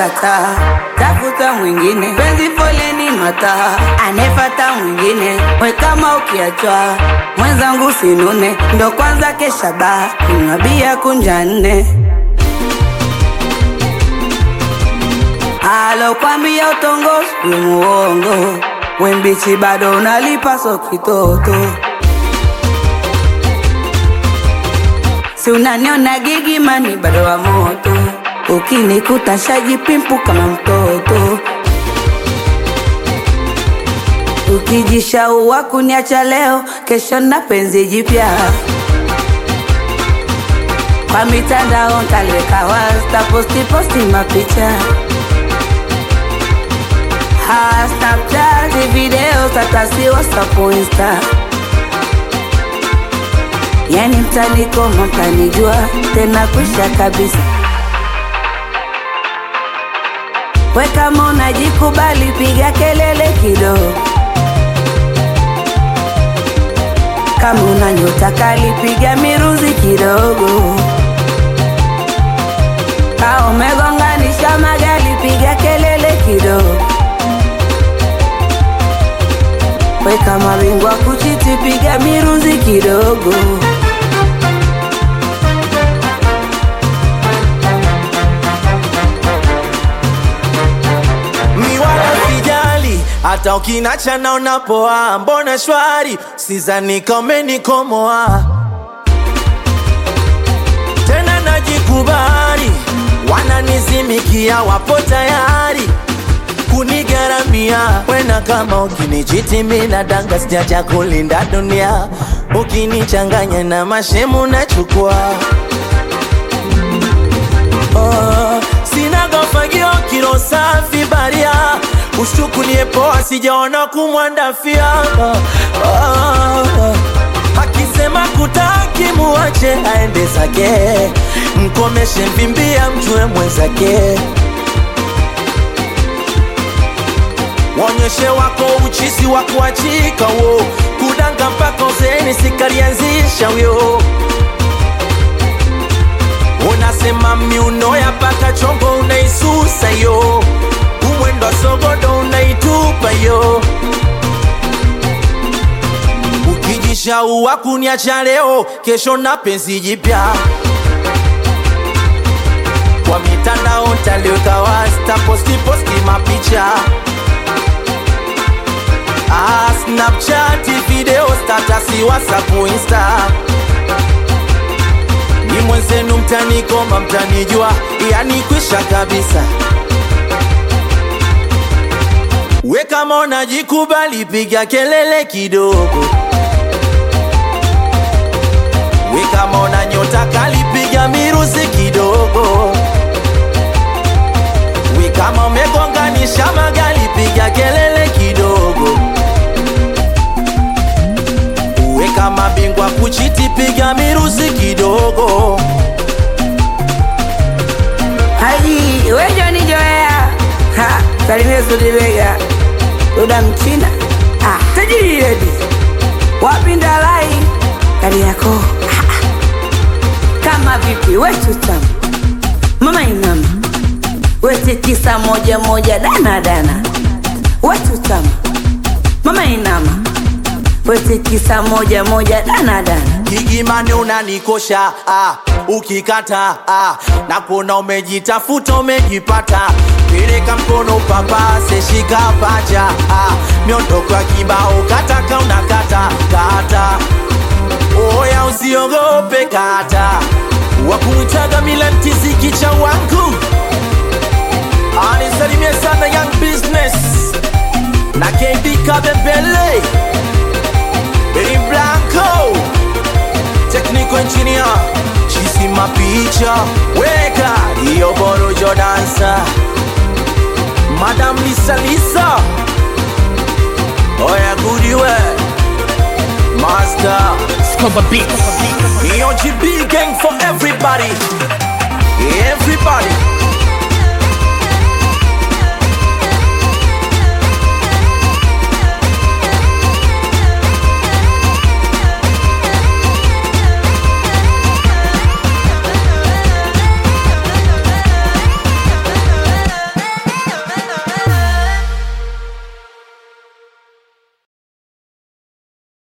kukataa, tafuta mwingine, penzi foleni mataa, anefata mwingine, we kama ukiachwa mwenzangu sinune, ndo kwanza kesha baa, kunywa bia kunja nne alokwambia utongozi we muongo, we mbichi bado unalipa so kitoto si unaniona gigimani bado wa moto, ukinikuta shajipimpu kama mtoto, ukijishaua kuniacha leo, kesho na penzi jipya kwa mitandao ntaliweka wasta posti posti mapicha ha Snapchat video tatasi WhatsApp Insta yani mtanikoma mtanijua tena kwisha kabisa we kama unajikubali piga kelele kidogo kama una nyota kali piga miruzi kidogo ka umegonganisha magari piga kelele kidogo we kama bingwa kuchiti piga miruzi kidogo mi wala sijali hata ukinacha naona poa mbona shwari sizani kamenikomoa tena najikubali wananizimikia wapo tayari kunigaramia wena kama ukinichiti mina danga sijacha kulinda dunia ukinichanganya na mashemu nachukua oh, sina gofagio kilo safi baria ushtukulie poa sijaona kumwandafia oh, oh, akisema kutaki muache aende zake mkomeshe mvimbia mjue mwenzake Wonyeshe wako uchisi wa kuachika wo kudanga mpaka uzeni sikalianzisha wyo unasema miuno ya paka chongo unaisusa yo umwendo wa sogodo unaitupa yo ukijishaua kuniacha leo kesho na penzi jipya kwa mitandao ntaliweka wasta posti posti mapicha Ah, Snapchat, video, status, WhatsApp, Insta. Ni mwenzenu mtanikoma, mtanijua, yani kwisha kabisa. We kama unajikubali, piga kelele kidogo. We kama una nyota kali, piga miruzi kidogo. We kama umegonganisha magari, piga kelele kidogo. Uwe kama bingwa kuchiti, piga miruzi kidogo. Haji wejo ni joea ha salimia Sudibega Duda Mchina ah tajiri redi wapinda lai kari yako ah, ah. kama vipi wetu tamu mama inama wete tisa moja moja dana dana wetu tamu mama inama wete tisa moja moja dana dana Gigimani unanikosha ah, ukikata ah, na kuona umejitafuta umejipata, peleka mkono papase, shika pacha ah, miondoko ya kibao kataka unakata kata, oya usiogope kata, wakumwitaga milantizi kicha wangu anisalimie sana young business na KB Kabembele Benny Blanco Technical engineer Chisi mapicha Weka Iyo borojo dansa Madam Lisa Lisa Oya goodiwe Master Scoba Beats. EOGB gang for everybody Everybody